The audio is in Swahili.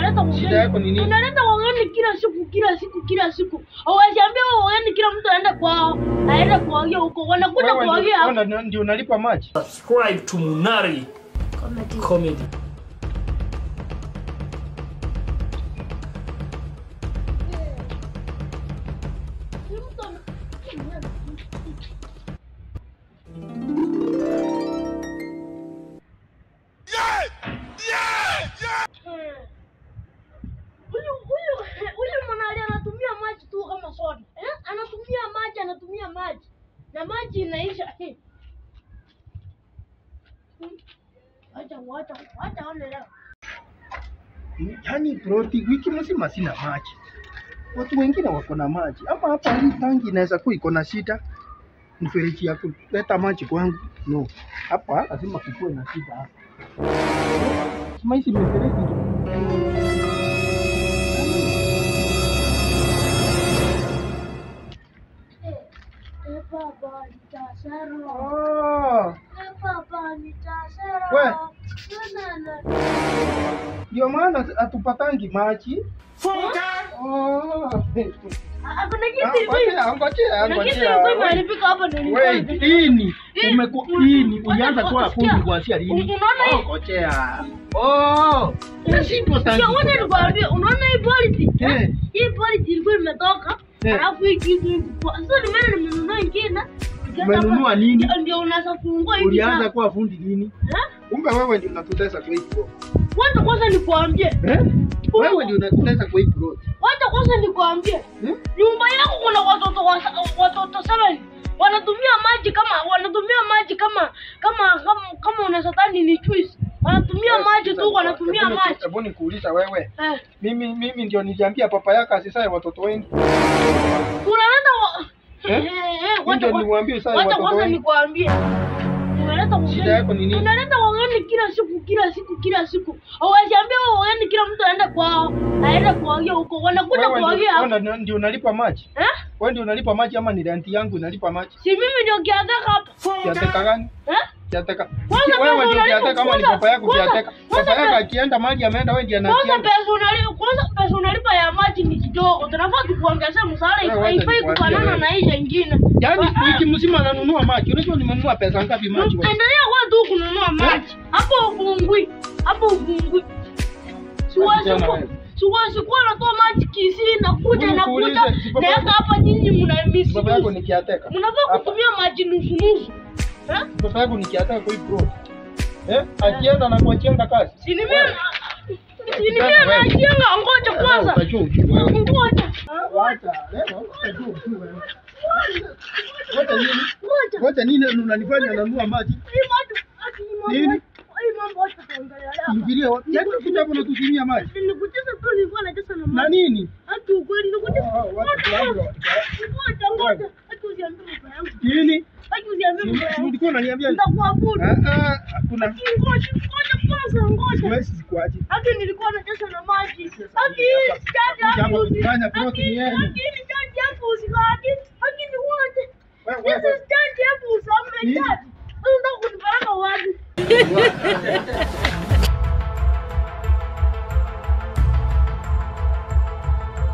unaleta Shida yako ni ugeni. nini? Unaleta ugeni kila siku kila siku kila siku. Hawasiambia ugeni kila mtu aende kwao. Aende kuogea huko. Wanakuja Wewe kuogea ndio- hapa. wewe ndio unalipa maji. subscribe to Munari Comedy. Huyu huyu huyu mwanali anatumia maji tu kama soda. Eh? Anatumia maji, anatumia maji. Na maji inaisha. Eh. Hmm. Wacha wacha wacha one leo. Yaani proti wiki mzima sina maji. Watu wengine wako na maji. Ama hapa hii tangi inaweza kuwa iko na shida. Mfereji ya kuleta maji kwangu. No. Hapa lazima kukuwe na shida hapa. Kama hizi mifereji Eh baba nitasero. Oh, Eh baba nitasero. We. Na na. ndio maana hatupatangi maji. Oh. Hakuna Ah, kitu Ngojea, ngojea, Kuna kitu ngojea. ilikuwa imeharibika hapa ndio nilikuwa Wait, nimefika. lini? Eh, Umeku un- lini? un- Ulianza un- kuwa sikia. fundi kuanzia lini? Un- unaona Oh, hii? ngojea. Oh. Nasipo tangi. Sio wote nikwambia, unaona hii policy? Eh. Hii policy ilikuwa imetoka, Eh. alafu hii kitu iko kwa. Sasa nimeenda nimenunua ingine. nikaenda Umenunua hapa, nini? ndio- Ndio unaweza kufungua hivi Ulianza sasa. kuwa fundi lini? Eh? Kumbe wewe ndio unatutesa kwa hii pro. Wacha kwanza nikwambie. Eh? Wewe ndio unatutesa kwa hii pro. Wacha kwanza nikwambie. Eh? Nyumba yako kuna watoto wa, watoto seven wanatumia maji kama wanatumia maji kama kama kama, kama unaweza dhani ni juice. Wanatumia maji tu, wanatumia Hebu niku- maji. Hebu nikuuliza wewe. Eh. Mimi mimi ndio niliambia papa yako asisae watoto wengi. unaleta wa... Eh? Eh, eh, Mimi wacha ndio kwa- niwaambie sasa wacha watoto kwanza wengi. nikwambie. Unaleta Shida yako ni ugeni. nini? Unaleta ugeni kila siku kila siku kila siku. Hawasiambia ugeni kila mtu aende kwao. Aende kuogea huko. Wanakuja Wewe ndio- kuogea hapa. wewe ndio unalipa maji. Eh? Wewe ndio unalipa maji ama ni renti yangu inalipa maji? Si mimi ndio kiataka hapa. Kiateka gani? Eh? Kiateka. Kwanza Wewe pesa ndio unalipa- kiateka ama ni kwanza- papa yako kwanza- kiateka? kwanza Papa yako pe- akienda maji ameenda wewe ndiye Kwanza anakienda. pesa unalipa, kwanza pesa unalipa ya maji ni kidogo. Tunafaa tukuongezee mshahara, Wewe wacha haifai nikwambie kufanana wewe. na hii nyingine. Yaani Wa- wiki mzima nanunua maji. Unajua nimenunua pesa ngapi maji wewe? Endelea kwa tu kununua maji. Hapo ufungui. Hapo ufungui. Siwezi Kijana ku- wewe. siwezi kuwa natoa maji Kisii na kuja Hebu na kuja nikuulize, si baba naweka yako- hapa nyinyi mna misi. Baba yako ni kiateka. Mnafaa Hapa. kutumia maji nusu nusu. Eh? Baba yako ni kiateka kwa hii pro. Eh? Akienda na kuachenga kazi. Si ni mimi si ni mimi najenga ngoja kwanza. Utajua ujue wewe. Ngoja. Wacha, leo utajua ujue wewe. Ngoja nini? Ngoja. Ngoja nini unanifanya nanunua maji? Hii maji ati ni mambo. Nini? Hii mambo acha tuongelea hapa. Ingilia wapi? Yaani kuja hapo na kutumia maji. Nilikucheza tu nilikuwa nacheza na Na maji. nini? Hata ukweli nilikucheza. Oh, oh, watu fulani wa- Ngoja ngoja. Hata usiambie mambo yangu. Nini? Hata usiambie mambo Si yangu. ulikuwa unaniambia? Nitakuabudu. Ah ah, hakuna. Ngoja ngoja kwanza ngoja. Siwezi sikuaje. Hata nilikuwa nacheza na maji. Hata Kuja hapa chaji kufanya hapo. plot ni yenu. Hata chaji hapo usikati.